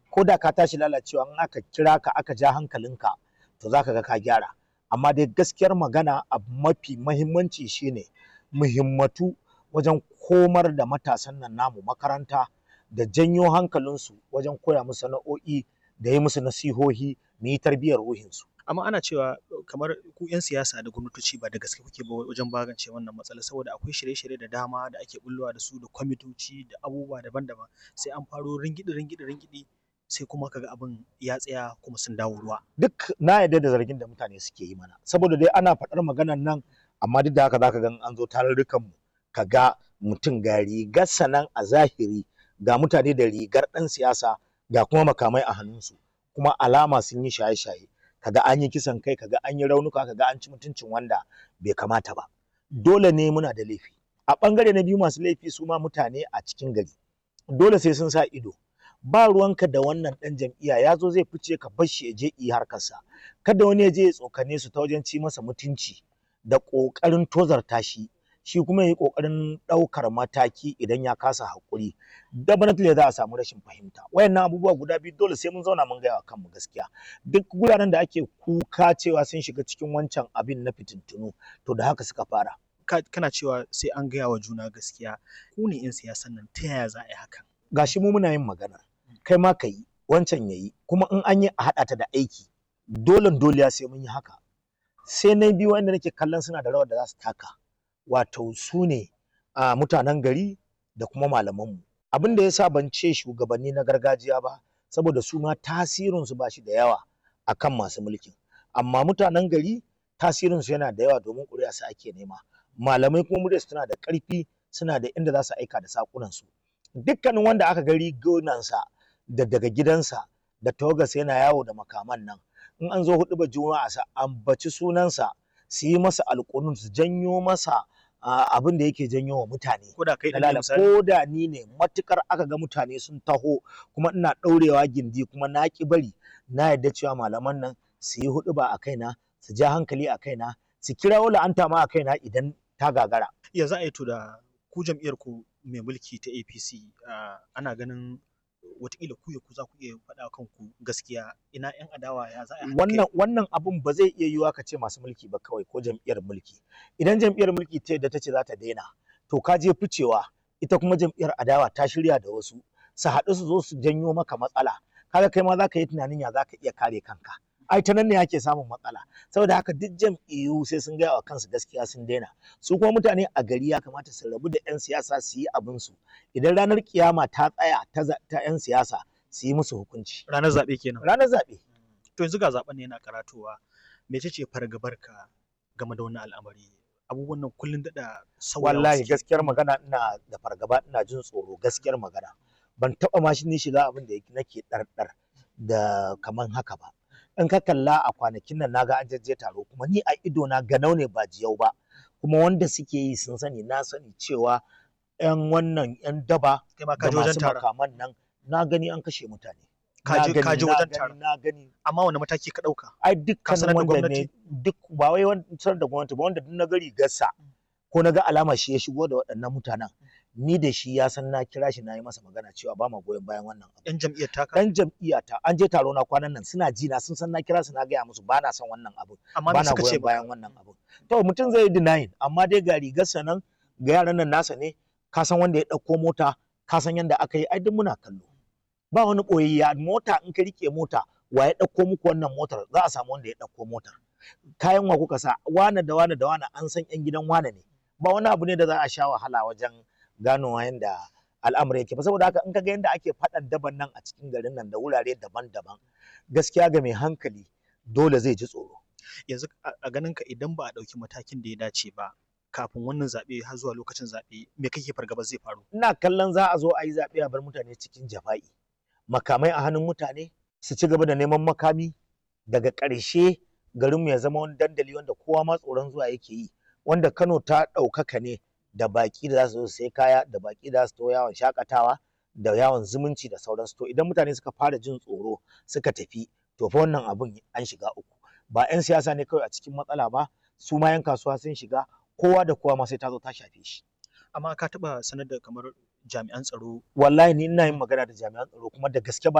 ko da ka tashi lalacewa in aka kira ka aka ja hankalinka to za ka ga ka gyara amma dai gaskiyar magana abu mafi mahimmanci shine muhimmatu wajen komar da matasan nan namu makaranta da janyo hankalinsu wajen koya musu sana'o'i da yi musu nasihohi mu yi tarbiyyar ruhinsu amma ana cewa kamar ku 'yan siyasa da gwamnatoci ba da gaske kuke ba wajen magance wannan matsala saboda akwai shirye-shirye da dama da ake bullowa da su da kwamitoci da abubuwa daban-daban sai an faro ringidi ringidi ringidi sai kuma kaga abin ya tsaya kuma sun dawo ruwa duk na yarda da zargin da mutane suke yi mana saboda dai ana faɗar maganar nan amma duk da haka zaka ga an zo tarurrukan mu ka ga mutum ga rigar sanan a zahiri ga mutane da rigar ɗan siyasa ga kuma makamai a hannunsu kuma alama sun yi shaye-shaye kaga an yi kisan kai kaga an yi raunuka kaga an ci mutuncin wanda bai kamata ba dole ne muna da laifi a ɓangare na biyu masu laifi su ma mutane a cikin gari dole sai sun sa ido ba ruwanka da wannan ɗan jam'iyya ya zo zai fice ka bar shi ya je yi harkarsa kada wani ya je ya tsokane su ta wajen ci masa mutunci da ƙoƙarin tozarta shi shi kuma ya yi ƙoƙarin ɗaukar mataki idan ya kasa haƙuri definitely za a samu rashin fahimta wayannan abubuwa guda biyu dole sai mun zauna mun gaya wa kanmu gaskiya duk guraren da ake kuka cewa sun shiga cikin wancan abin na fitintunu to da haka suka fara kana cewa sai an gaya wa juna gaskiya ku ne 'yan siyasan nan ta yaya za a yi hakan gashi mu muna yin magana kai ma ka yi wancan ya yi kuma in an yi a haɗa ta da aiki dole dole sai mun yi haka sai na biyu wanda nake kallon suna da rawar da za su taka wato su ne a mutanen gari da kuma malamanmu abin da ya sa ban ce shugabanni na gargajiya ba saboda su ma tasirinsu ba shi da yawa akan masu mulkin amma mutanen gari tasirinsu yana da yawa domin ƙuri'a su ake nema malamai kuma muryarsu tana da ƙarfi suna da inda za su aika da saƙunansu dukkanin wanda aka gari gonansa da daga gidansa da tawagarsa yana yawo da makaman nan in an zo hudu ba juma'a sa ambaci sunansa su yi masa alƙunun su janyo masa abin da yake janyo wa mutane ko da kai Dalala, ko da ni ne matukar aka ga mutane sun taho kuma ina ɗaurewa gindi kuma na ki bari na yarda cewa malaman nan su yi hudu ba a kaina su ja hankali a kaina su kirawo la'anta ma a kaina idan ta gagara ya za a yi to da ku jam'iyyar ku mai mulki ta APC ana ganin watakila ku ya ku za ku iya faɗa kanku gaskiya ina yan adawa ya za a wannan wannan abun ba zai iya yiwuwa ka ce masu mulki ba kawai ko jam'iyyar mulki idan jam'iyyar mulki ta yadda ta ce za ta daina to ka je ficewa ita kuma jam'iyyar adawa ta shirya da wasu su haɗu su zo su janyo maka matsala kaga kai ma za ka yi tunanin ya za ka iya kare kanka ai ta nan ne ake samun matsala saboda haka duk jam'iyyu sai sun gaya wa kansu gaskiya sun daina su kuma mutane a gari ya kamata su rabu da 'yan siyasa su yi abin su idan ranar kiyama ta tsaya ta 'yan siyasa su yi musu hukunci ranar zaɓe kenan ranar zaɓe to yanzu ga zaɓen ne yana karatowa mece ce fargabarka game da wannan al'amari abubuwan nan kullun daɗa sauyawa wallahi gaskiyar magana ina da fargaba ina jin tsoro gaskiyar magana ban taɓa ma shi ni shiga abin da nake ɗarɗar da kaman haka ba in ka kalla a kwanakin nan naga an jajje taro kuma ni a ido na ganau ne ba jiyau ba kuma wanda suke yi sun sani na sani cewa yan wannan yan daba kai ma ka da je wajen masu taron makaman nan na gani an kashe mutane Ka Na je- gani, ka je na wajen gani, taron. na gani amma wani mataki ka ɗauka ai Ka sanar dukkanin da wanda gwamnati? ne duk ba wai wancan da gwamnati ba wanda duk na gari gassa ko na ga alama shi ya shigo da waɗannan mutanen ni da shi ya san na kira shi na yi masa magana cewa ba ma goyon bayan wannan abu yan jam'iyyar taka dan jam'iyyata an je taro na kwanan nan suna ji na sun san na kira su na gaya musu ba na son wannan abu amma ba me na suka ce goyon ba bayan wannan abu to mutum zai yi denying amma dai ga rigarsa nan ga yaran nan nasa ne ka san wanda ya ɗauko mota ka san yanda aka yi ai duk muna kallo ba wani ɓoyayya mota in ka rike mota wa ya ɗauko muku wannan motar za a samu wanda ya ɗauko motar kayan wa kuka sa wane da wane da wane an san yan gidan wane ne ba wani abu ne da za a sha wahala wajen ganowa yanda al'amari yake ba saboda haka in ka ga yanda ake faɗan daban nan a cikin garin nan da wurare daban-daban gaskiya ga mai hankali dole zai ji tsoro yanzu a a ganin ka idan ba a ɗauki matakin da ya dace ba kafin wannan zaɓe har zuwa lokacin zaɓe me kake fargaba zai faru ina kallon za a zo a yi zaɓe a bar mutane cikin jafa'i makamai a hannun mutane su ci gaba da neman makami daga ƙarshe garinmu ya zama wani dandali wanda kowa ma tsoron zuwa yake yi wanda Kano ta ɗaukaka ne da baƙi da za su zo su sai kaya da baƙi da za su to yawon shakatawa da yawon zumunci da sauransu to idan mutane suka fara jin tsoro suka tafi to fa wannan abun an shiga uku ba 'yan siyasa ne kawai a cikin matsala ba su ma 'yan kasuwa sun shiga kowa da kowa ma sai ta zo ta shafe shi amma ka taɓa sanar da kamar jami'an tsaro wallahi ni ina yin magana da jami'an tsaro kuma da gaske ba